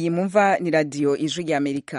iyi mumva ni radiyo ijwi ry'amerika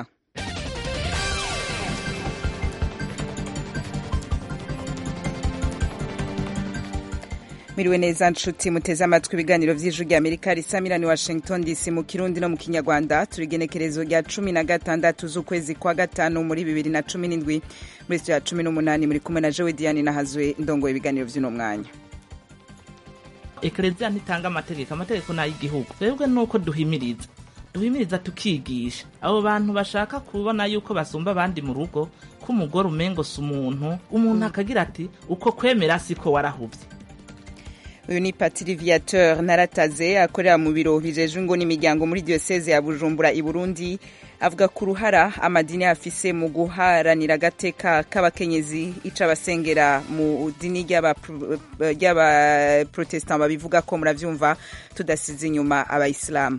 miriwe neza nshuti muteze amatwi ibiganiro vy'ijwi ry'amerika risamirani washington dc mu kirundi no mu kinyarwanda turi igenekerezo rya cumi na gatandatu z'ukwezi kwa gatanu muri bibiri na cumi n'indwi muri ya cumi n'umunani muri kumwe na jewe diane nahazwe ndongoye ibiganiro vy'uno mwanya ekereziya ntitanga amategeko amategeko ni ay'igihugu twebwe nuko duhimiriza duhimiriza tukigisha abo bantu bashaka kubona yuko basumba abandi mu rugo ko umugore umengo si umuntu umuntu akagira ati uko kwemera siko warahuvye uyu ni patiri viateur narataze akorera mu biro bijejwe ngo n'imiryango muri diyoseze ya bujumbura i burundi avuga ku ruhara amadini afise mu guharanira agateka k'abakenyezi ica abasengera mu dini ry'abaprotestant babivuga ko muravyumva tudasize inyuma abayisilamu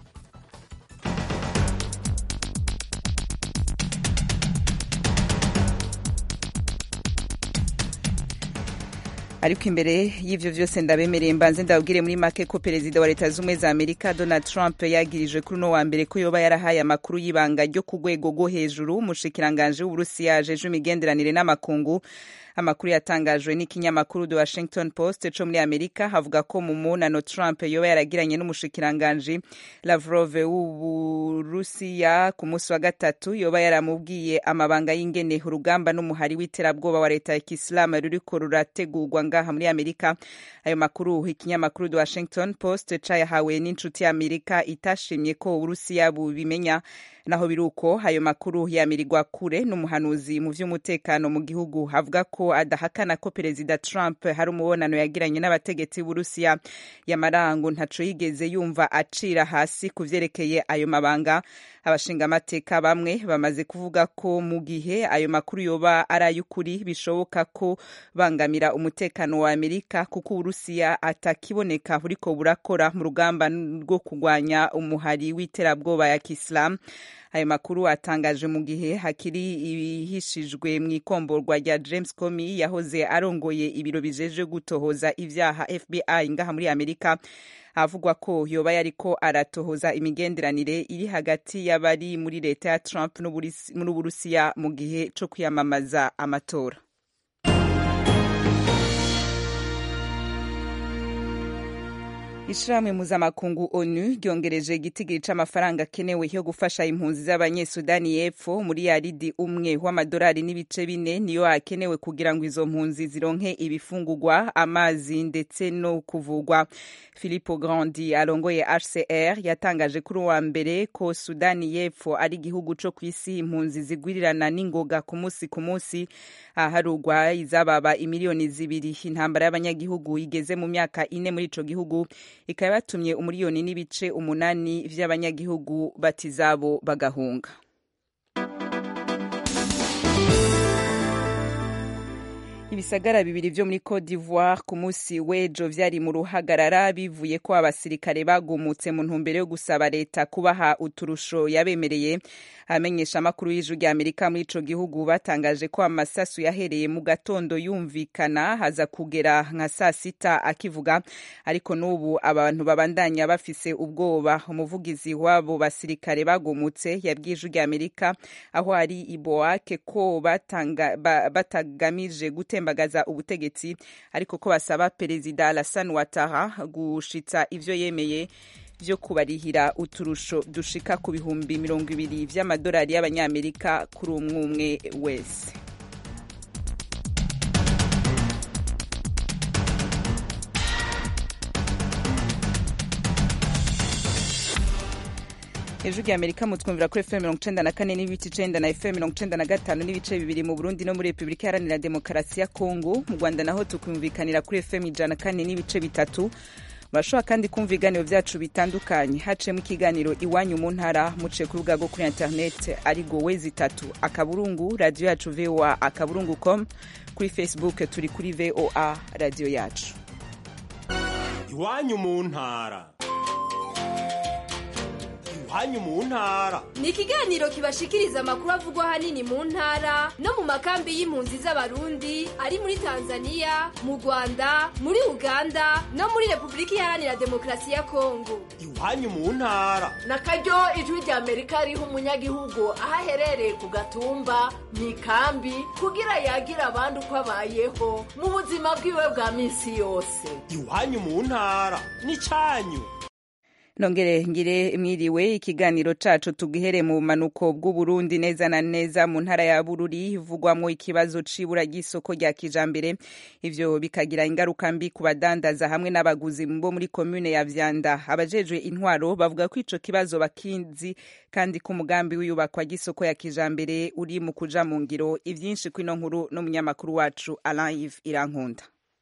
ariko imbere y'ivyo vyose ndabemereye mbanze ndabwire muri make ko perezida wa leta z'ubumwe za amerika donald trump yagirijwe kuri uno wa mbere ko yoba yarahaye amakuru y'ibanga ryo ku rwego rwo hejuru umushikiranganje w'uburusiya ajejwe imigenderanire n'amakungu amakuru yatangajwe n'ikinyamakuru the washington post co muri amerika havuga ko mu munano trump yoba yaragiranye n'umushikiranganji lavrov w'uburusiya ku munsi wa gatatu yoba yaramubwiye amabanga y'ingene urugamba n'umuhari w'iterabwoba wa leta ya kisilamu ruriko rurategurwa ngaha muri amerika ayo makuru ikinyamakuru the washington post cayahawe n'inshuti ya amerika itashimye ko uburusiya bubimenya naho biruko ayo makuru yamirirwa kure n'umuhanuzi mu vy'umutekano mu gihugu avuga ko adahakana ko perezida Trump hari umubonano yagiranye n'abategetsi b'Urusiya yamarango ntaco yigeze yumva acira hasi ku vyerekeye ayo mabanga abashingamateka bamwe bamaze kuvuga ko mu gihe ayo makuru yoba ari ay'ukuri bishoboka ko bangamira umutekano wa Amerika kuko Urusiya atakiboneka buriko burakora mu rugamba rwo kurwanya umuhari w'iterabwoba ya Kisilamu ayo makuru atangaje mu gihe hakiri ibihishijwe mu ikomborwa rya James Comey yahoze arongoye ibiro bijeje gutohoza ivyaha FBI ngaha muri Amerika havugwa ko yoba yariko aratohoza imigenderanire iri hagati y'abari muri leta ya Trump n'Uburusiya mu gihe co kwiyamamaza amatora ishirahamwe mpuzamakungu onu ryongereje igitigiri c'amafaranga akenewe yo gufasha impunzi z'abanyesudani y'epfo muri yaridi umwe w'amadolari n'ibice bine niyo akenewe kugira ngo izo mpunzi zironke ibifungurwa amazi ndetse no kuvugwa philipo grandi arongoye hcr yatangaje kuri uwa mbere ko sudani y'epfo ari igihugu co kw'isi impunzi zigwirirana n'ingoga ku munsi ku munsi aharugwa izababa imiliyoni zibiri intambara y'abanyagihugu igeze mu myaka ine muri ico gihugu ikaba yatumye umuriyoni n'ibice umunani vy'abanyagihugu batizabo bagahunga ibisagara bibiri vyo muri Cote d'Ivoire ku munsi w'ejo vyari mu ruhagarara bivuye ko abasirikare bagumutse mu ntumbero yo gusaba leta kubaha uturusho yabemereye abamenyesha amakuru y'ijuru rya Amerika muri ico gihugu batangaje ko amasasu yahereye mu gatondo yumvikana haza kugera nka saa sita akivuga ariko n'ubu abantu babandanya bafise ubwoba umuvugizi w'abo basirikare bagumutse yabwiye ijuru rya Amerika aho ari iboake ko batanga, ba, batagamije gutembagaza ubutegetsi ariko ko basaba perezida Alassane Ouattara gushitsa ivyo yemeye vyo kubarihira uturusho dushika ku bihumbi mirongo ibiri vy'amadolari y'abanyamerika kuri umwe umwe wese ejo rya amerika mutwumvira kuri fm mirongo icenda na kane n'ibice icenda na fm mirongo icenda na gatanu n'ibice bibiri mu burundi no muri repubulika iharanira demokarasi ya kongo mu rwanda naho tukumvikanira kuri fm ijana na kane n'ibice bitatu murashobora kandi kumva ibiganiro vyacu bitandukanye haciyemo ikiganiro iwanyu mu ntara muciye ku rubuga rwo kuri internet arigo wezi itatu akaburungu radiyo yacu voa akaburungu com kuri facebook turi kuri voa radiyo yacu iwanyu mu ntara iwanyu mu ntara ni ikiganiro kibashikiriza amakuru avugwa ahanini mu ntara no mu makambi y'impunzi z'abarundi ari muri tanzania mu rwanda muri uganda no muri repubulika iharanira demokarasi ya kongo iwanyu mu ntara na karyo ijwi rya amerika riha umunyagihugu aho aherereye ku gatumba mu ikambi kugira yagira abandi uko abayeho mu buzima bwiwe bwa minsi yose iwanyu mu ntara n'icyanyu nongere ngire mwiriwe ikiganiro cacu tugihere mu manuko bw'uburundi neza na neza mu ntara ya bururi ivugwamwo ikibazo c'ibura ry'isoko rya kijambere ivyo bikagira ingaruka mbi ku badandaza hamwe n'abaguzi bo muri komune ya vyanda abajejwe intwaro bavuga ko ico kibazo bakinzi kandi ko umugambi w'iyubakwa ry'isoko ya kijambere uri mu kuja mu ngiro ivyinshi kwino nkuru n'umunyamakuru wacu Alain Yves Irankunda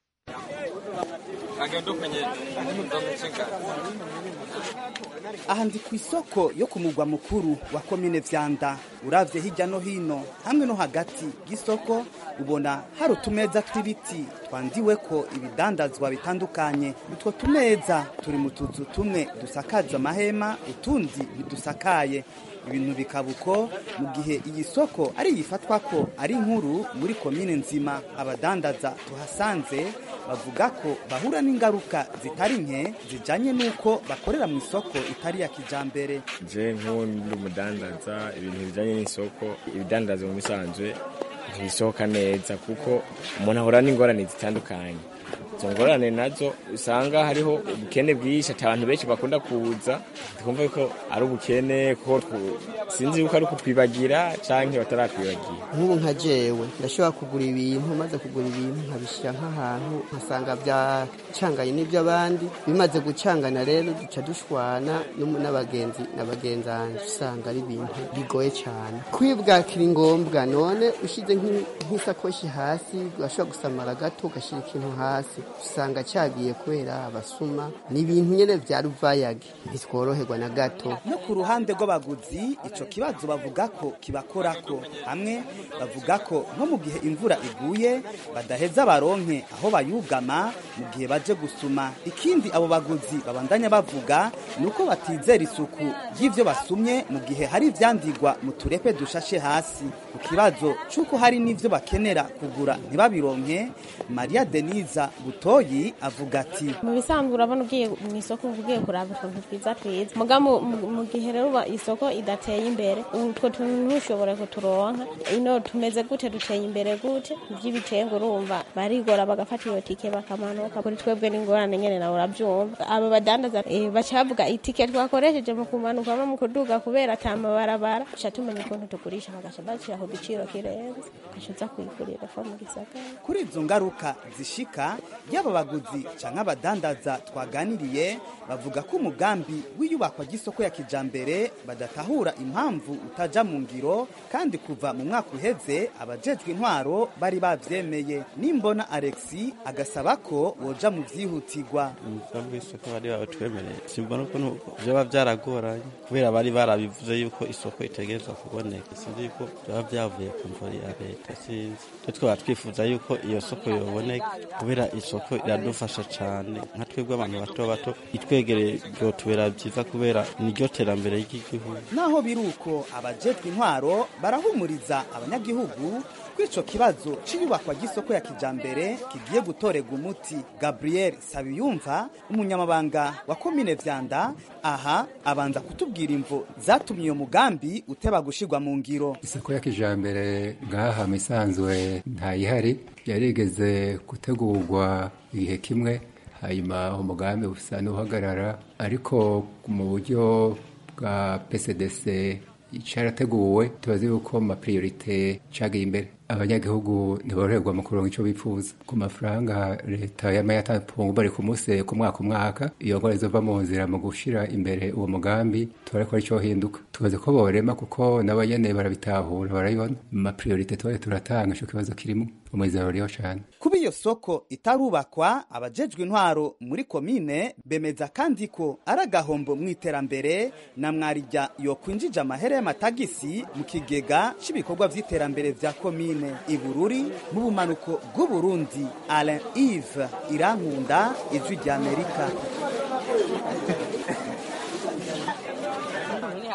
aha ndi ku isoko yo ku mugwa mukuru wa komine vyanda uravye hirya no hino hamwe no hagati y'isoko ubona hari utumeza tw'ibiti twandiweko ibidandazwa bitandukanye utwo tumeza turi mu tuzu tumwe dusakaje amahema utundi ntidusakaye ibintu bikaba uko mu gihe iyi soko ari yifatwa ko ari nkuru muri komine nzima abadandaza tuhasanze bavuga ko bahura n'ingaruka zitari nke zijanye n'uko bakorera mu isoko itari ya kijambere je nk'undi umudandaza ibintu bijanye n'isoko ibidandaza mu bisanzwe ntibisohoka neza kuko umuntu ahura n'ingorane zitandukanye izo ngorane nazo usanga hariho ubukene bwinshi ati abantu benshi bakunda kuza twumva ko ari ubukene kuko sinzi yuko ari ukutwibagira canke bataratwibagira nk'ubu nka jewe ndashobora kugura ibintu maze kugura ibintu nkabishyira nk'ahantu nkasanga byacanganye n'iby'abandi bimaze gucangana rero duca dushwana n'abagenzi n'abagenzanje usanga ari ibintu bigoye cyane kwibwakira ngombwa none ushyize nk'isakoshi hasi ugashobora gusamara gato ugashyira ikintu hasi usanga cyagiye kubera abasuma ni ibintu nyine bya ruvayage ntitworoherwa na gato no ku ruhande rw'abaguzi ico kibazo bavuga ko kibakorako hamwe bavuga ko nko mu gihe imvura iguye badaheza baronke aho bayugama mu gihe baje gusuma ikindi abo baguzi babandanya bavuga ni uko batizera isuku ry'ivyo basumye mu gihe hari ivyandigwa mu turepe dushashe hasi ku kibazo c'uko hari n'ivyo bakenera kugura ntibabironke maria deniza butoyi avuga ati mu bisanzwe urabona ugiye mu isoko ugiye kuraba utuntu twiza twiza muga mu gihe rero isoko idateye imbere utwo tuntu ntushobore kuturonka ino tumeze gute duteye imbere gute ivy'ibitengo urumva barigora bagafata iyo tike bakamanuka kuri twebwe n'ingorane nyene nawe uravyumva aba badandaza baca bavuga itike twakoresheje mu kumanuka no mu kuduga kubera ata mabarabara duca tumenya ukuntu tugurisha bagaca bashira ku giciro kirenze ugaca uza kuyigurira fa mu gisagara kuri izo ngaruka zishika yaba abaguzi canke abadandaza twaganiriye bavuga ko umugambi w'iyubakwa ry'isoko ya kijambere badatahura impamvu utaja mu ngiro kandi kuva mu mwaka uheze abajejwe intwaro bari bavyemeye nimbona alexi agasaba ko woja mu vyihutirwa umugambi w'isoko bari babatwemereye simbona ukuntu vyoba vyaragoranye kubera bari barabivuze yuko isoko itegerezwa kuboneka sinzi yuko vyoba vyavuye ku mvura ya leta sinzi twe twaba twifuza yuko iyo soko yoboneka kubera isoko iradufasha cane nka twebwe abantu bato bato itwegereye vyotubera vyiza kubera niryo terambere ry'igihugu naho biri uko abajejwe intwaro barahumuriza abanyagihugu ko ico kibazo c'iyubakwa ry'isoko ya kijambere kigiye gutorerwa umuti gabriel sabiyumva umunyamabanga wa komine vyanda aha abanza kutubwira imvo zatumye iyo mugambi uteba gushirwa mu ngiro isoko ya kijambere ngaha misanzwe ntayihari yarigeze gutegurwa igihe kimwe hanyuma umugambi usa n'uhagarara ariko mu buryo bwa pcdc cyarateguwe tubazi yuko mu mapriorite cagiye imbere abanyagihugu ntiboroherwa mu kuronka ico bifuza ku mafaranga leta yama yatanze bari ku munsi ku mwaka umwaka iyo ngora izova mu nzira mu gushira imbere uwo mugambi tubare ko arico hinduka tubaze ko borema kuko nabo nyene barabitahura barabibona mu mapriorite tubaye turatanga ico kibazo kirimo umwizero ruriho cane kuba iyo soko itarubakwa abajejwe intwaro muri komine bemeza kandi ko ari agahombo mu iterambere na mwarijya yokwinjija amahere y'amatagisi mu kigega c'ibikorwa vy'iterambere vya komine ibururi mu bumanuko bw'uburundi alain ive irankunda ijwi ry'amerika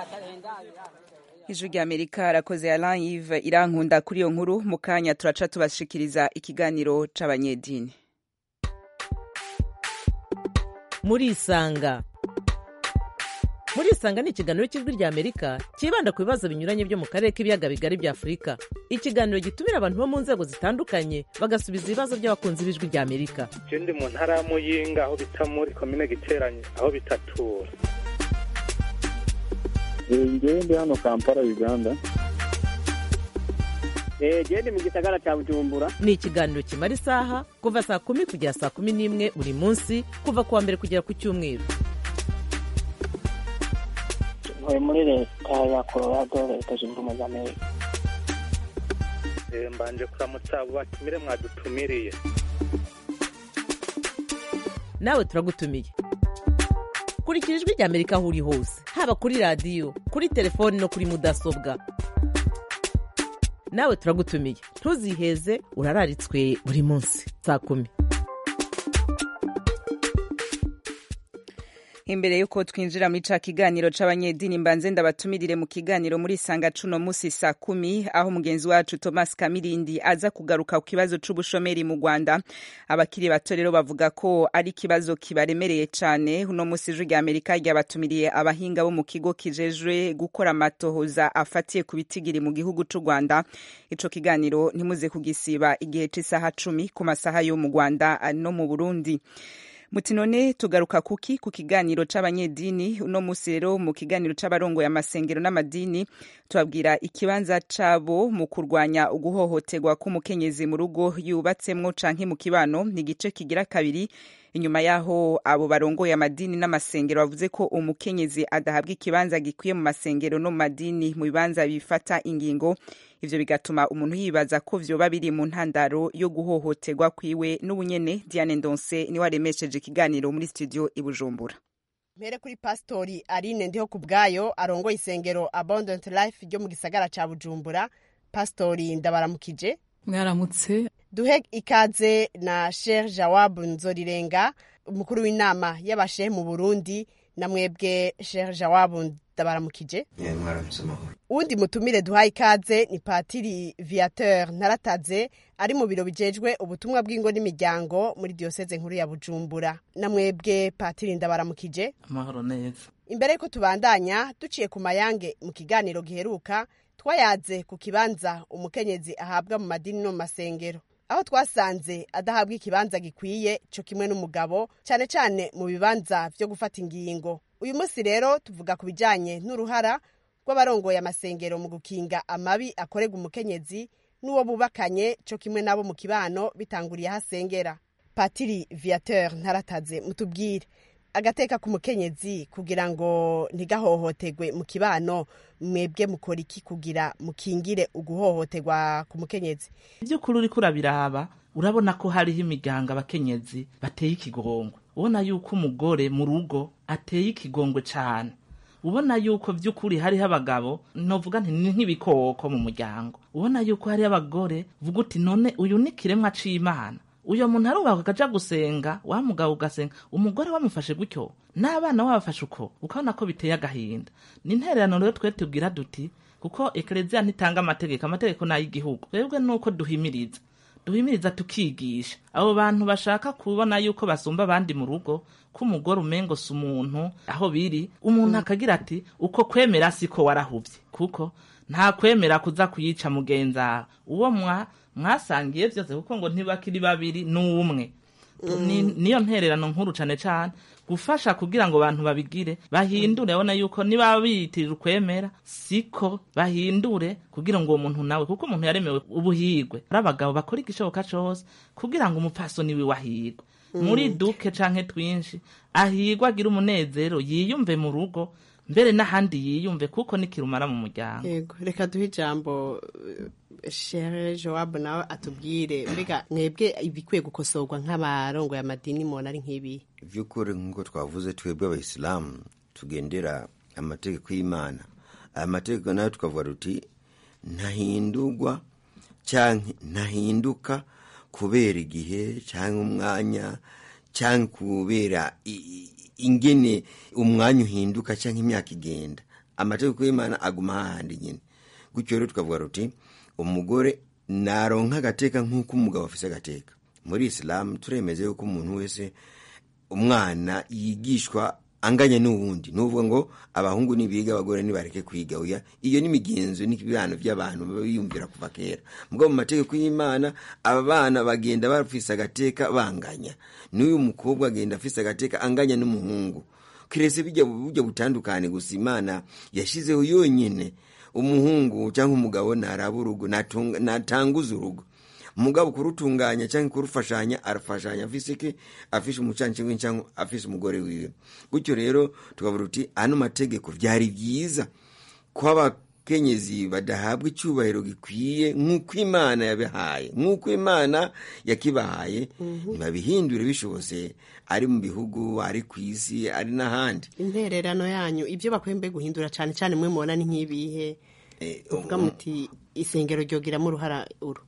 ijwi rya amerika arakoze alain yive irankunda kuri iyo nkuru mu kanya turaca tubashikiriza ikiganiro c'abanyedini murisanga murisanga ni ikiganiro cy'ijwi rya amerika cyibanda ku bibazo binyuranye byo mu karere k'ibiyaga bigari bya afurika ikiganiro gitumira abantu bo mu nzego zitandukanye bagasubiza ibibazo by'abakunzi b'ijwi rya amerika je ndi mu ntara ya muyinga aho bita muri komine giteranye aho bitatura ngewe ndi hano kampala uganda gende mu gisagara cya bujumbura ni ikiganiro kimara isaha kuva saa kumi kugera saa kumi n'imwe buri munsi kuva ku wa mbere kugera ku cyumweru ntuye muri leta ya colorado leta zunze ubumwe za amerika Eh, mbanje kuramutsa abo batumire mwadutumiriye nawe turagutumiye kurikira ijwi rya amerika aho uri hose haba kuri radiyo kuri telefoni no kuri mudasobwa nawe turagutumiye ntuziheze urararitswe buri munsi saa kumi imbere yuko twinjira muri ca kiganiro c'abanyedini mbanze ndabatumirire mu kiganiro muri sanga cuno musi saa kumi aho mugenzi wacu thomas kamirindi aza kugaruka ku kibazo c'ubushomeri mu rwanda abakiri bato rero bavuga ko ari ikibazo kibaremereye cane uno musi ijwi rya amerika ryabatumiriye abahinga bo mu kigo kijejwe gukora amatohoza afatiye ku bitigiri mu gihugu c'u rwanda ico kiganiro ntimuze kugisiba igihe c'isaha cumi ku masaha yo mu rwanda no mu burundi muti none tugaruka kuki ku kiganiro c'abanyedini uno musi rero mu kiganiro c'abarongoye amasengero n'amadini tubabwira ikibanza cabo mu kurwanya uguhohoterwa k'umukenyezi mu rugo yubatsemwo canke mu kibano ni igice kigira kabiri inyuma yaho abo barongoye amadini n'amasengero bavuze ko umukenyezi adahabwa ikibanza gikwiye mu masengero no mu madini mu bibanza bifata ingingo ivyo bigatuma umuntu yibaza ko vyoba biri mu ntandaro yo guhohoterwa kwiwe n'ubunyene Diane Ndonse niwe aremesheje ikiganiro muri studio i Bujumbura mpere kuri pasitori aline ndiho ku bwayo arongoye isengero abundant life ryo mu gisagara ca bujumbura pasitori ndabaramukije mwaramutse duhe ikaze na sher jawabu nzorirenga umukuru w'inama y'abashehe mu burundi na mwebwe sher jawabu ndabaramukije mwaramutse amahoro uwundi mutumire duhaye ikaze ni patiri viateur ntarataze ari mu biro bijejwe ubutumwa bw'ingo n'imiryango muri diyoseze nkuru ya bujumbura na mwebwe patiri ndabaramukije amahoro neza imbere yuko tubandanya duciye ku mayange mu kiganiro giheruka twayaze ku kibanza umukenyezi ahabwa mu madini no mu masengero aho twasanze adahabwa ikibanza gikwiye cyo kimwe n'umugabo cyane cyane mu bibanza byo gufata ingingo uyu munsi rero tuvuga ku bijyanye n'uruhara rw'abarongoye amasengero mu gukinga amabi akorerwa umukenyezi n'uwo bubakanye cyo kimwe n'abo mu kibano bitanguriye aho asengera patiri viateur ntarataze mutubwire agateka k'umukenyezi kugira ngo ntigahohoterwe mu kibano mwebwe mukora iki kugira mukingire uguhohoterwa ku mukenyezi iby'ukuri uriko urabiraba urabona ko hariho imiryango abakenyezi bateye ikigongwe ubona yuko umugore mu rugo ateye ikigongwe cyane ubona yuko by'ukuri hariho abagabo novuga nti ni nk'ibikoko mu muryango ubona yuko hariho abagore vuga uti none uyu ni kiremwa c'imana uyo muntu arubaka akaja gusenga wa mugabo ugasenga umugore wamufashe gutyo n'abana wabafashe uko ukabona ko biteye agahinda ni intererano rero twe tubwira duti kuko ekereziya ntitanga amategeko amategeko ni ay'igihugu twebwe nuko duhimiriza duhimiriza tukigisha abo bantu bashaka kubona yuko basumba abandi mu rugo ko umugore umengo si umuntu aho biri umuntu akagira ati uko kwemera siko warahuvye kuko nta kwemera kuza kuyica mugenzawe uwo mwa mwasangiye byose kuko ngo ntibakiri babiri n'umwe niyo ntererano nkuru cane cane gufasha kugira ngo abantu babigire bahindure abona yuko niba biyitirira ukwemera siko bahindure kugira ngo uwo muntu nawe kuko umuntu yaremewe ubuhigwe ari abagabo bakora igishoboka cose kugira ngo umupfasoni wiwe ahigwe muri duke canke twinshi ahigwe agira umunezero yiyumve mu rugo mbere n'ahandi yiyumve kuko nikirumara mu muryango yego reka duhe ijambo shere jowabu nawe atubwire mbega mwebwe ibikwiye gukosorwa nk'abarongoye amadini mubona ari nk'ibi by'ukuri nk'uko twavuze twebwe abayisilamu tugendera amategeko y'imana aya mategeko nayo tukavuga ruti ntahindurwa cyangwa ntahinduka kubera igihe cyangwa umwanya cyangwa kubera ingene umwanya uhinduka cyangwa imyaka igenda amategeko y'imana aguma hahandi nyine gutyo rero tukavuga ruti umugore naronka agateka nk'uko umugabo afise agateka muri isilamu turemeze yuko umuntu wese umwana yigishwa anganya n'uwundi nuvuga ngo abahungu nibiga abagore nibareke kwiga oya iyo ni imigenzo n'ibibano by'abantu biyumvira kuva kera mugabo mu mategeko y'imana aba bana bagenda bafise agateka banganya n'uyu mukobwa agenda afise agateka anganya n'umuhungu kirese bijya buryo butandukane gusa imana yashizeho yonyine umuhungu cyangwa umugabo naraba urugo natanguza urugo umugabo kurutunganya cyangwa kurufashanya arafashanya afise ke afise umucanci we cyangwa afise umugore wiwe gutyo rero tukavuga uti ano mategeko byari byiza ko abakenyezi badahabwa icyubahiro gikwiye nk'uko imana yabihaye nk'uko imana yakibahaye ntibabihindure bishobose ari mu bihugu ari ku isi ari n'ahandi intererano yanyu ibyo bakwembe guhindura cyane cyane mwe mubona ni nk'ibihe uvuga muti isengero ryogiramo uruhara uru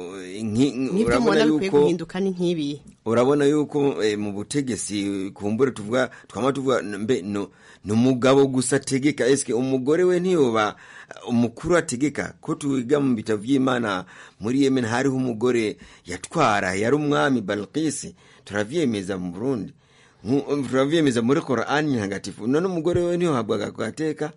nk'ibyo mubona bikwiye guhinduka ni nk'ibi urabona yuko mu butegetsi kumbure tuvuga twama tuvuga mbe no ni umugabo gusa ategeka esike umugore we ntiyoba umukuru ategeka ko twiga mu bitabo by'imana muri yemen hariho umugore yatwara yari umwami balkisi turavyemeza mu burundi turavyemeza muri korani ntagatifu none umugore we ntiyohabwaga gateka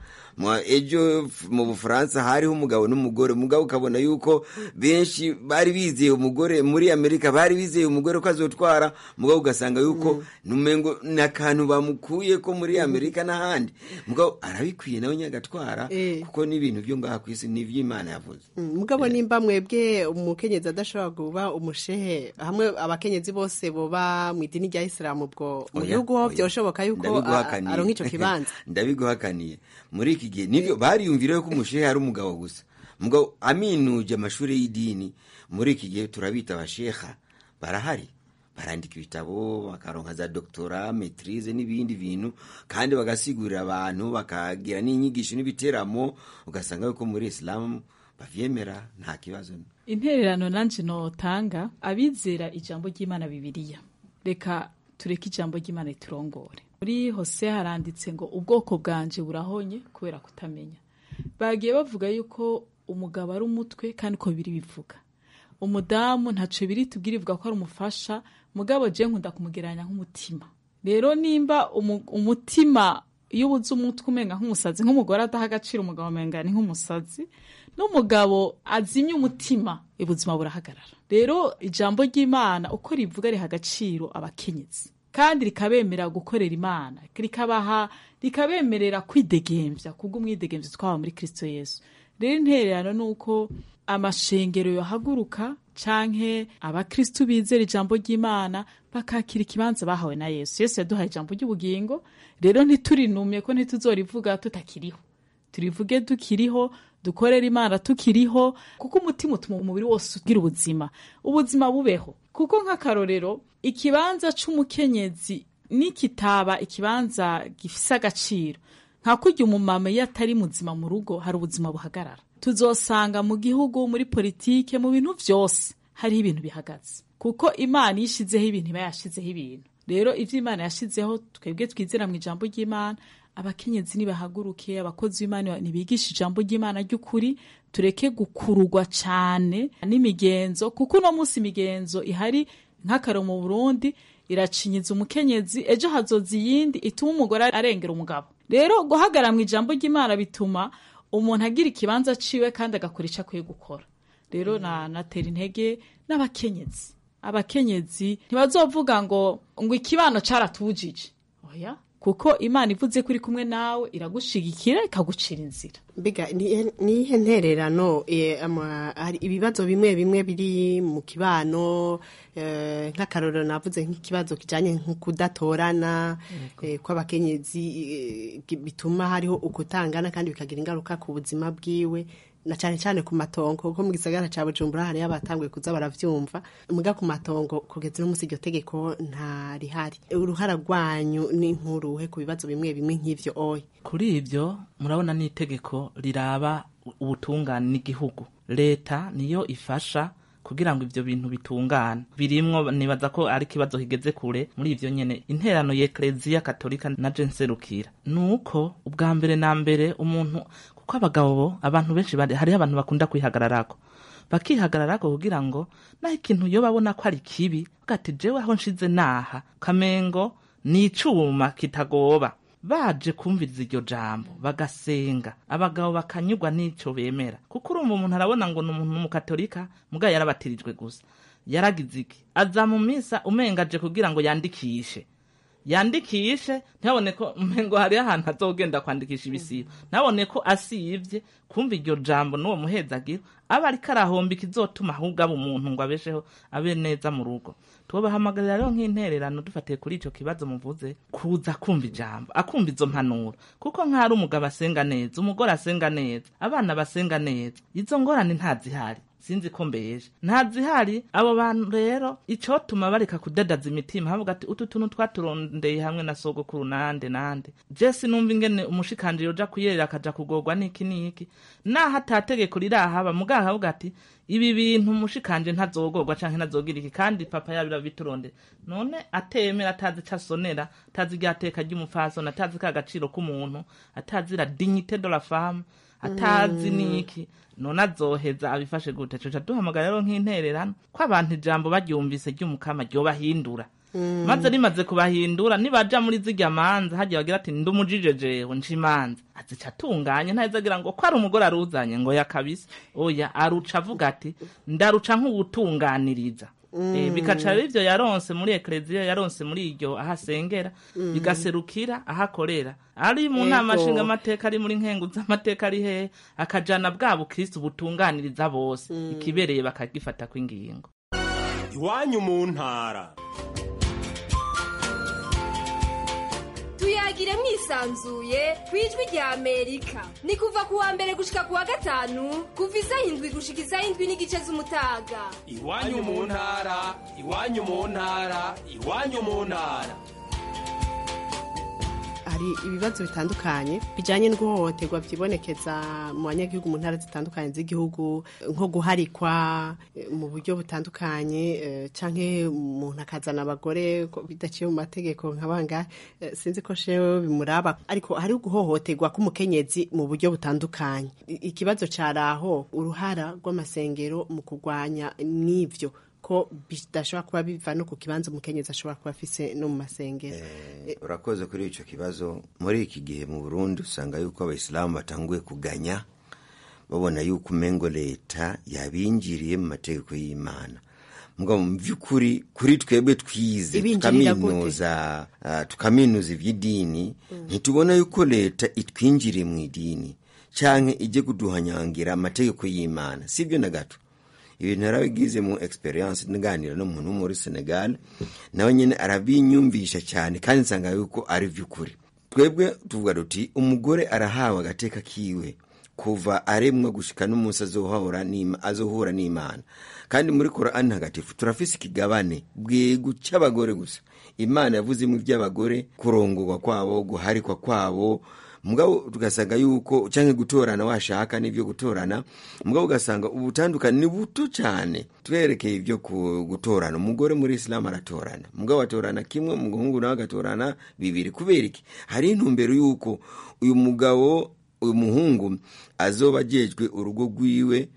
ejo mu bufaransa hariho umugabo n'umugore umugabo ukabona yuko benshi bari bizeye umugore muri amerika bari bizeye umugore ko azotwara umugabo ugasanga yuko numengo ni akantu bamukuye ko muri amerika n'ahandi mugabo arabikwiye nawe nyagatwara kuko n'ibintu byo ngaha ku isi ni iby'imana yavuze mugabo nimba mwebwe umukenyezi adashobora kuba umushehe hamwe abakenyezi bose boba mu idini rya isilamu ubwo mu gihugu ho byoshoboka yuko aronka icyo kibanza ndabiguhakaniye muri iki gihe nibyo bariyumvira ko umushehe ari umugabo gusa mugabo aminuje amashuri y'idini muri iki gihe turabita abasheha barahari barandika ibitabo bakaronka za doktora metirize n'ibindi bintu kandi bagasigurira abantu bakagira n'inyigisho n'ibiteramo ugasanga yuko muri isilamu bavyemera nta kibazo intererano nanje notanga abizera ijambo ry'imana bibiliya reka tureke ijambo ry'imana riturongore muri hose haranditse ngo ubwoko bwanje burahonye kubera kutamenya bagiye bavuga yuko umugabo ari umutwe kandi ko biri bivuga umudamu ntaco biri tubwira ivuga ko ari umufasha mugabo je nkunda kumugereranya nk'umutima rero nimba umutima iyo ubuze umutwe umenga nk'umusazi nk'umugore adaha agaciro umugabo umenga ni nk'umusazi n'umugabo azimye umutima ubuzima burahagarara rero ijambo ry'imana uko rivuga riha agaciro abakenyezi kandi rikabemera gukorera imana rikabaha rikabemerera kwidegembya kubwo umwidegembyo twaba muri kirisito yesu rero intererano ni uko amashengero yohaguruka canke abakristu bizera ijambo ry'imana bakakira ikibanza bahawe na yesu yesu yaduhaye ijambo ry'ubugingo rero ntiturinumye ko ntituzorivuga tutakiriho turivuge dukiriho dukorera imana tukiriho kuko umutima utuma umubiri wose ugira ubuzima ubuzima bubeho kuko nk'akarorero ikibanza c'umukenyezi nikitaba ikibanza gifise agaciro nka kurya umumama iyo atari muzima mu rugo hari ubuzima buhagarara tuzosanga mu gihugu muri politike mu bintu vyose hariho ibintu bihagaze kuko imana iyo ishizeho ibintu iba yashizeho ibintu rero ivyo imana yashizeho twebwe twizera mu ijambo ry'imana abakenyezi nibahaguruke abakozi b'imana nibigisha ijambo ry'imana ry'ukuri tureke gukururwa cane n'imigenzo kuko uno munsi imigenzo ihari nk'akaro mu burundi iracinyiza umukenyezi ejo hazoza iyindi ituma umugore arengera umugabo rero guhagarara mu ijambo ry'imana bituma umuntu agira ikibanza ciwe kandi agakora ico akwiye gukora rero natera intege n'abakenyezi abakenyezi ntibazovuga ngo ngo ikibano caratujije oya kuko imana ivuze ko iri kumwe nawe iragushigikira ikagucira inzira mbega nihe ntererano hari ibibazo bimwe bimwe biri mu kibano nk'akarorero navuze nk'ikibazo kijyanye nko kudatorana kw'abakenyezi bituma hariho ukutangana kandi bikagira ingaruka ku buzima bwiwe na cyane cyane ku matongo kuko mu gisagara cya bujumbura hariyo abatanguye kuza baravyumva muga ku matongo kugeza uno munsi iryo tegeko nta rihari uruhara rwanyu ni nkuruhe ku bibazo bimwe bimwe nk'ivyo oya kuri ibyo murabona n'itegeko riraba ubutungane n'igihugu leta niyo ifasha kugira ngo ivyo bintu bitungane birimwo nibaza ko ari ikibazo kigeze kure muri ivyo nyene interano y'ekleziya katolika na je nserukira nuko ubwa mbere na mbere umuntu kuko abagabo bo abantu benshi bari hariho abantu bakunda kwihagararako bakihagararako kugira ngo naho ikintu yo babona ko ari kibi bwati jewe aho nshize naha kamengo ni icuma kitagoba baje kumviriza iryo jambo bagasenga abagabo bakanyurwa n'ico bemera kuko urumva umuntu arabona ngo ni umuntu w'umukatolika mugabo yarabatirijwe gusa yaragize iki aza mu misa umengaje kugira ngo yandikishe yandikishe ntabone ko umengo hariho ahantu azogenda kwandikisha ibisibo ntabone ko asivye kumva iryo jambo n'uwo muhezagiro aba ariko arahomba ikizotuma ahubwo aba umuntu ngo abesheho abe neza mu rugo tubahamagarira rero nk'intererano dufatiye kuri ico kibazo muvuze kuza kumva ijambo akumva izo mpanuro kuko nk'ari umugabo asenga neza umugore asenga neza abana basenga neza izo ngorane ntazihari sinzi ko mbeje ntazihari abo bantu rero icotuma bareka kudadaza imitima havuga ati utu tuntu twaturondeye hamwe na sogokuru nande nande je sinumva ingene umushikanje yoja kuyerera akaja kugorwa niki niki naho atategeko rirahaba mugaha havuga ati ibi bintu umushikanje ntazogorwa canke ntazogira iki kandi papa yabira biturondera none atemera atazi ico asonera atazi iryateka ry'umupfasoni atazi ka gaciro k'umuntu atazi la dignité de la femme atazi Mm. niki none azoheza abifashe gute coca duhamagara rero nk'intererano ko abantu ijambo baryumvise ry'umukama ryobahindura Mm. maze rimaze kubahindura nibaja muri zirya manza hagiye bagira ati ndumujije jewe nca imanza azica atunganye ntaheza agira ngo ko ari umugore aruzanye ngo ya kabisa oya aruca avuga ati ndaruca nk'uwutunganiriza Mm. Eh, bikaca rero ivyo yaronse muri ekleziya yaronse muri iryo aho asengera Mm. bigaserukira aho akorera ari mu nama Ego. nshinga amateka ari muri nkengu z'amateka ari hehe akajana bwa bukristu butunganiriza bose ikibereye bakagifata kw'ingingo iwanyu mu ntara tuyagire mwisanzuye ku ijwi rya amerika ni kuva ku wa mbere gushika ku wa gatanu kuva isaha indwi gushika isaha indwi n'igice z'umutaga iwanyu mu ntara iwanyu mu ntara iwanyu mu ntara hari ibibazo bitandukanye bijyanye n'iguhohoterwa byibonekeza mu banyagihugu mu ntara zitandukanye z'igihugu nko guharikwa eh, mu buryo butandukanye eh, canke umuntu akazana abagore ko bidaciye mu mategeko nka bangahe eh, sinzi ko shewe bimuraba ariko hari guhohoterwa k'umukenyezi mu buryo butandukanye I- ikibazo cari aho uruhara rw'amasengero mu kurwanya n'ivyo ko bidashobora kuba biva no ku kibanza umukenyezi ashobora kuba afise no mu masengero urakoze kuri icyo kibazo muri iki gihe mu burundi usanga yuko abayisilamu batanguye kuganya babona yuko umengo leta yabinjiriye mu mategeko y'imana mugabo mu by'ukuri kuri twebwe twize Ibinjirira gute? tukaminuza ah, tukaminuza iby'idini ntitubona yuko leta itwinjiriye mu idini canke ijye kuduhanyangira amategeko y'imana sibyo na gato ibintu yarabigize mu experience nganira n'umuntu wo muri senegal nawe nyine arabinyumvisha cyane kandi nsanga yuko ari by'ukuri twebwe tuvuga duti umugore arahawe agateka kiwe kuva aremwa gushika n'umunsi azohura n'Ima- azohura n'imana kandi muri korani ntagatifu turafise ikigabane bwego cy'abagore gusa imana yavuzemo iby'abagore kurongorwa kwabo guharikwa kwabo mugabo tugasanga yuko cyangwa gutorana washaka n'ibyo gutorana mugabo ugasanga ubutandukane ni buto cyane twerekeye ibyo ku- gutorana umugore muri isilamu aratorana mugabo atorana kimwe umuhungu nawe agatorana bibiri kubera iki hari intumbero y'uko uyu mugabo uyu muhungu azoba ajejwe urugo rwiwe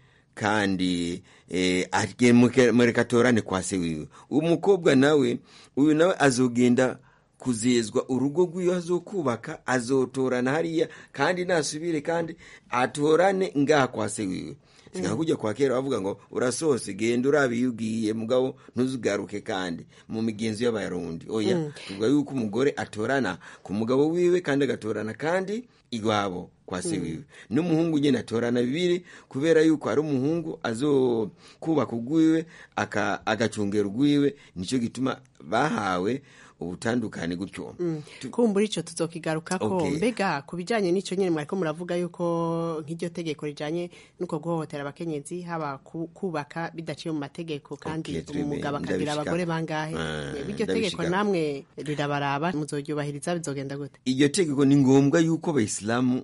kandi eh, agiye muke- mureka atorane kwa se wiwe uyu mukobwa nawe uyu nawe azogenda kuzezwa urugo rw'iyo azokubaka azotorana hariya kandi nasubire kandi atorane ngaha kwa se wiwe singa kujya kwa kera bavuga ngo urasose genda urabe iyo ugiye mugabo ntuzugaruke kandi mu migenzo y'abarundi oya Mm. tuvuga yuko umugore atorana ku mugabo wiwe kandi agatorana kandi iwabo kwa se Mm. wiwe n'umuhungu nyine atorana bibiri kubera yuko ari umuhungu azokubaka urwiwe aka- agacungera urwiwe nicyo gituma bahawe ubutandukane gutyo Mm. kumbura ico tuzokigarukako Okay. mbega ku bijanye n'ico nyene mwariko muravuga yuko nk'iryo tegeko rijanye n'uko guhohotera abakenyezi haba ku- kubaka bidaciye mu mategeko kandi Okay, turi- umugabo akagira ndabishika. abagore bangahe Ah, iryo tegeko ndabishika. namwe rirabaraba muzoryubahiriza bizogenda gute iryo tegeko ni ngombwa yuko abayisilamu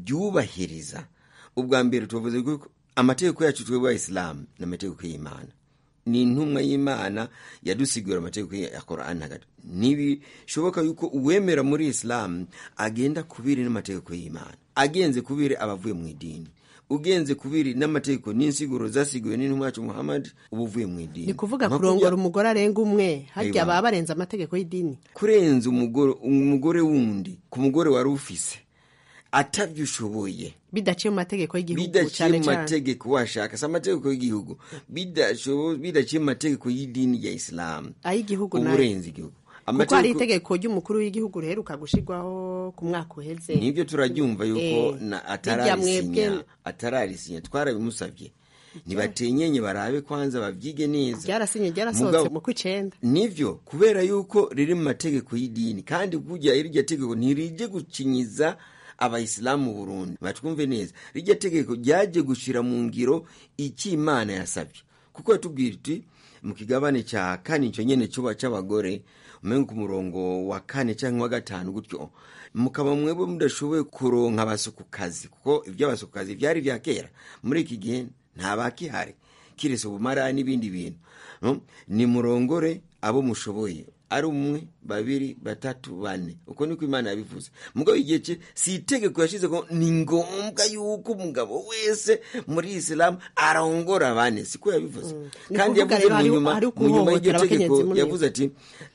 baryubahiriza ubwa mbere tuvuze ko amategeko yacu twebwe abayisilamu ni amategeko y'imana ni intumwa y'imana yadusigura amategeko ya korani hagati ntibishoboka yuko uwemera muri isilamu agenda kubiri n'amategeko y'imana agenze kubiri abavuye mu idini ugenze kubiri n'amategeko n'insiguro zasiguwe n'intumwa yacu muhammad uba uvuye mu idini ni kuvuga Nka kurongora kurya- umugore arenga umwe harya Aiwa. baba barenze amategeko y'idini kurenza umugore umugore wundi ku mugore wari ufise atabyo ushoboye bidaciye mu mategeko y'igihugu bidaciye cyane mu cyane mategeko washaka si amategeko y'igihugu bidashobo- bidaciye mu mategeko y'idini ya isilamu ay'igihugu uba nayo urenze igihugu kuko hari itegeko ry'umukuru w'igihugu riheruka gushyirwaho ku mwaka uheze nibyo turabyumva yuko Eh, na- rirya mwebwe atararisinya atararisinya twarabimusabye ntibatenyenye barabe kwanza babyige neza ryarasinye ryarasohotse Mugabo- mu kw'icenda nivyo kubera yuko riri mu mategeko y'idini kandi burya iryo tegeko ntirije gukinyiza abayisilamu mu burundi batwumve neza rirya tegeko ryaje gushira mu ngiro icyo imana yasabye kuko yatubwira iti mu kigabane cya kane icyo nyene cyuba cy'abagore umenga ku murongo wa kane cyangwa wa gatanu gutyo mukaba mwebwe mudashoboye kuronka abasukukazi kuko iby'abasukukazi byari bya kera muri iki gihe nta bakihari kirese ubumara n'ibindi bintu no? ni murongore abo mushoboye ari umwe babiri batatu bane uko niko imana yabivuze mugabo igihe cye si itegeko yashize ko ni ngombwa yuko umugabo wese muri isilamu arongora bane siko yabivuze Ni kandi kuvuga yavuze rero mu hari- nyuma hari mu nyuma y'iryo ukuhohotera tegeko abakenyezi muri yavuze ati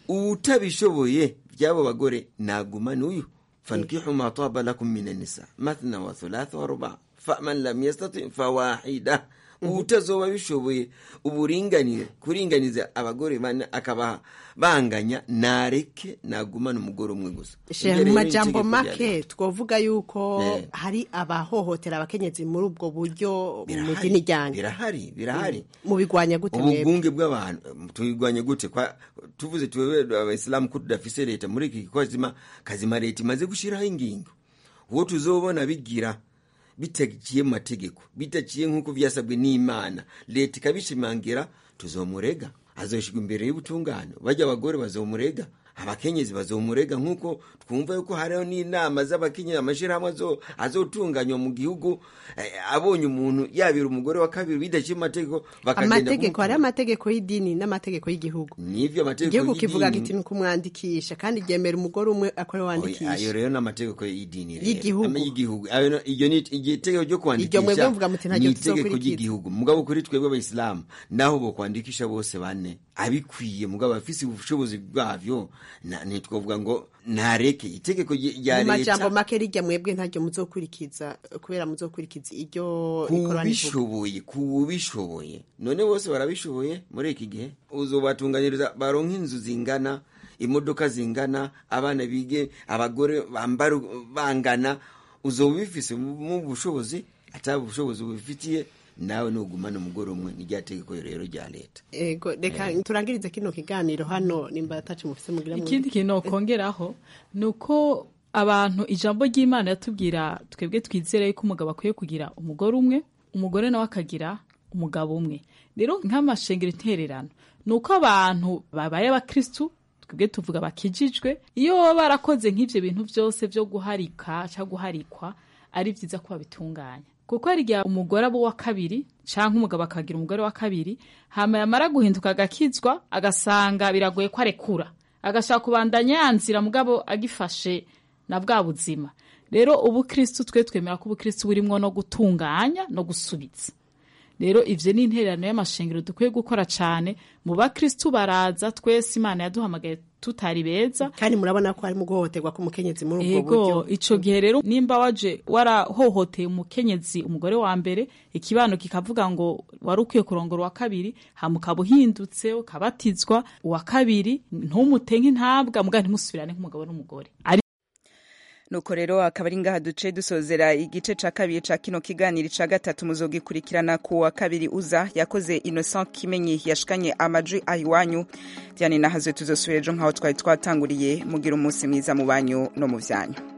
utabishoboye by'abo bagore nagumane uyu fankihu ma taba lakum min anisa mathna wa thulatha wa ruba faman lam yastati fawahida utazoba bishoboye uburinganire kuringaniza abagore bane akabaha banganya nareke nagumane umugore umwe gusa Shehe, Iryo mu rero ni majambo itegeko rya make leta. twavuga yuko Eh. hari abahohotera abakenyezi muri ubwo buryo mu Birahari, dini ryanyu birahari birahari mubigwanya gute mwebwe ububunge bw'abantu em, tubigwanya gute kwa tuvuze twebwe abayisilamu ko tudafise leta muri iki kazima kazima leta imaze gushyiraho ingingo uwo tuzobona bigira bitaciye mu mategeko bitaciye nk'uko byasabwe n'imana leta ikabishimangira tuzomurega azoshirwa imbere y'ubutungane bajya abagore bazomurega abakenyezi bazomurega nk'uko twumva yuko hariho n'inama z'abakenyezi amashyirahamwe azo- azotunganywa mu gihugu eh, abonye umuntu yabira umugore wa kabiri bidaciye mu mategeko bakagenda amategeko hari kumutuma. amategeko y'idini n'amategeko y'igihugu nivyo amategeko igihugu kivuga y'idini. giti ni ukumwandikisha kandi ryemera umugore umwe akore Oya, ayo wandikisha rero ni amategeko y'idini rero. Y'igihugu. Ama y'Igihugu. Ayo no- iryo ni iryo tegeko ryo Iryo mwebwe kwandikisha mvuga muti ni ntaryo itegeko tuzokurikiza. ry'igihugu mugabo kuri twebwe abayisilamu naho bo kwandikisha bose bane abikwiye mugabo afise ubushobozi bwavyo na- ntitwovuga ngo ntareke itegeko rye- rya mu majambo leta make rijya mwebwe ntaryo muzokurikiza kubera muzokurikiza iryo rikorana n'ivuga kubishoboye kubishoboye none bose barabishoboye muri iki gihe uzobatunganyiriza baronka inzu zingana imodoka zingana abana bige abagore bambara bangana uzoba ubifise mu bushobozi ataba ubushobozi bubifitiye nawe nugumana umugore umwe nirya tegeko rero rya leta ego reka turangirize kino kiganiro hano nimba atacu mufise mugira mu ikindi kintu nokongeraho ni uko abantu ijambo ry'imana yatubwira twebwe twizere yuko umugabo akwiye kugira umugore umwe umugore nawe akagira umugabo umwe rero nk'amashengero intererano ni uko abantu babaye abakirisitu twebwe tuvuga bakijijwe iyo baba barakoze nk'ibyo bintu byose byo guharika cyangwa guharikwa ari byiza ko babitunganya kuko hari igihe umugore aba uwa kabiri cyangwa umugabo akagira umugore wa kabiri hama yamara guhinduka agakizwa agasanga biragoye ko arekura agashaka kubandanya yanzira mugabo agifashe na bwa buzima rero ubukristu twe twemera ko ubukristu burimwo no gutunganya no gusubiza rero ivyo ni intererano y'amashengero dukwiye gukora cane mu bakristu baraza twese imana yaduhamagaye tutari beza kandi murabona ko harimo guhohoterwa k'umukenyezi muri ubwo ego buryo ico gihe rero nimba waje warahohoteye umukenyezi umugore wa mbere ikibano kikavuga ngo wari ukwiye kurongora uwa kabiri hama ukaba uhindutse ukabatizwa uwa kabiri ntumutenke intabwa muga ntimusubirane nk'umugabo n'umugore Ari- nuko rero akaba ari ngaha duce dusozera igice ca kabiri ca kino kiganiro ca gatatu muzogikurikirana ku wa kabiri uza yakoze innocent kimenyi yashikanye amajwi ahiwanyu diane nahazwe tuzosubira ejo nk'aho twari twatanguriye mugira umunsi mwiza mu banyu no mu vyanyu